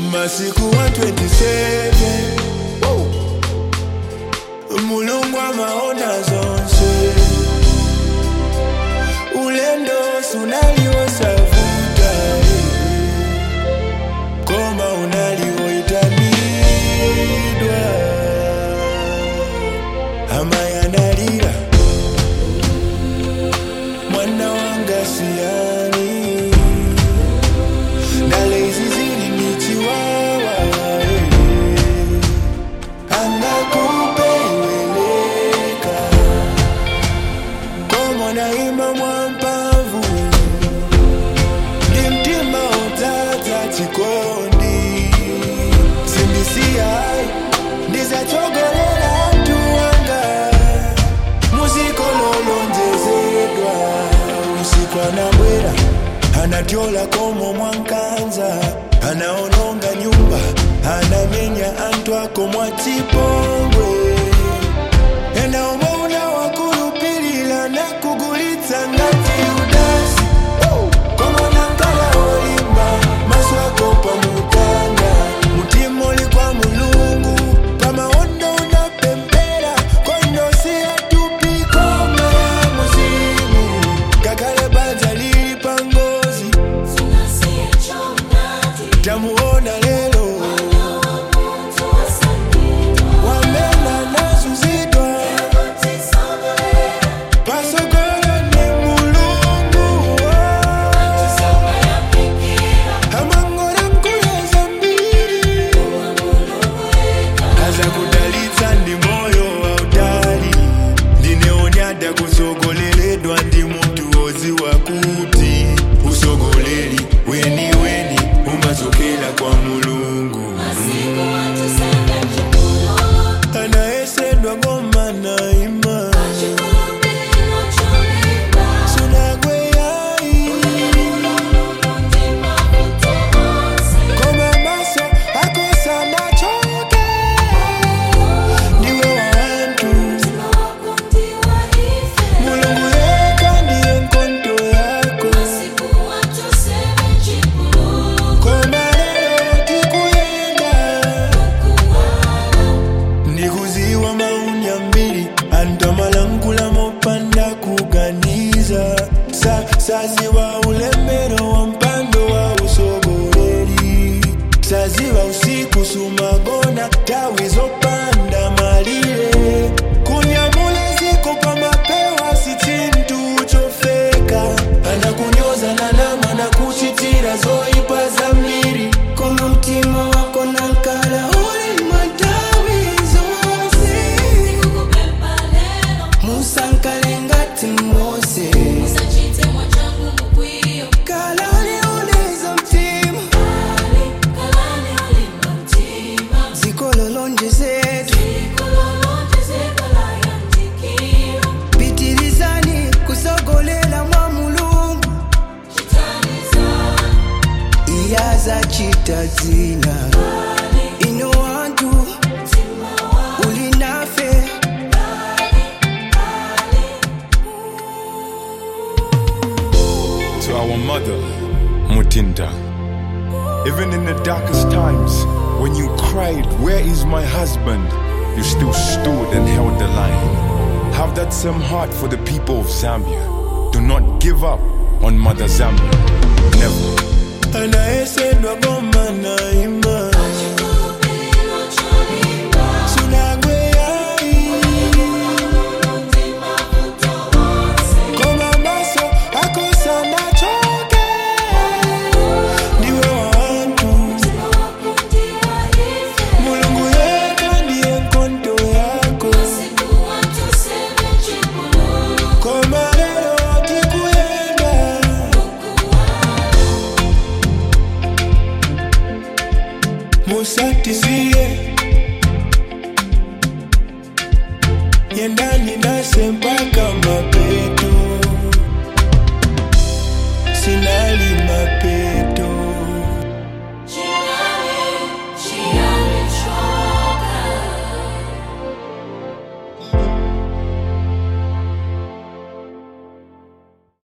masiku 127 Woo! mulungu amaona zonse ulendo sunaliosavuta koma unalioitanidwa amayanalira mwana wanga siani ndale izi zili ni chiwawa angakupeiweleka komonaima mwampavu ndi mtima udzadza chikondi simbisiyai ndizatsogolera mtu wanga muzikololonjezedwa usiku anabwera anatyola komo mwankanza anaononga nyumba anamenya antu ako mwachipongwe enaomwe unawakulupilila na kugulitsa ngati udasi komona nkala olimba maso ako pamutanda mutima uli kwa mulungu pamaondo unapempera kondosiya tupikoma ya muzimu kakale banja lili pangozi tamuona lelo wamena nazuzidwa pasogolo ni mulungu amangora mkuleza mbili aza kudalitsa ndi moyo wa utali ndineonyada kusogoleledwa ndi munthu woziwa kuti usogoleri weni weni umachokera kwa mulungu anayesedwa ngoma naima sunagweyai koma maso akosana choke ndiwe wantu mulungu yeka ndiye nkonto yako koma lero tikuyenda ndikuziwa maunya mbiri antamalankula mopanda kuganiza sa, saziwa ulembero wa mpando wa usogoleri saziwa usiku sumagona tawi zopanda malire kunyamula ziko pa mapewa si chintu chofeka anakunyoza na nama na kuchitira zoipa za mliri koma mtima wako na nkala uli matawi zonse musankale ngati mose kala uliuliza mtima zikololonjezetu pitirizani kusogolela mwa mulungu iyaza chita dzina ino wantu ulinafe to our mother, Mutinda. Even in the darkest times, when you cried, Where is my husband? you still stood and held the line. Have that same heart for the people of Zambia. Do not give up on Mother Zambia. Never. anayesedwa ngoma naima sunagweyai koma maso akosana choke ndiwe wantu mulungu yeka ndiye nkonto yako koma lero tikuyenda musatizie yendani nase mpaka mapeto sinali mapeto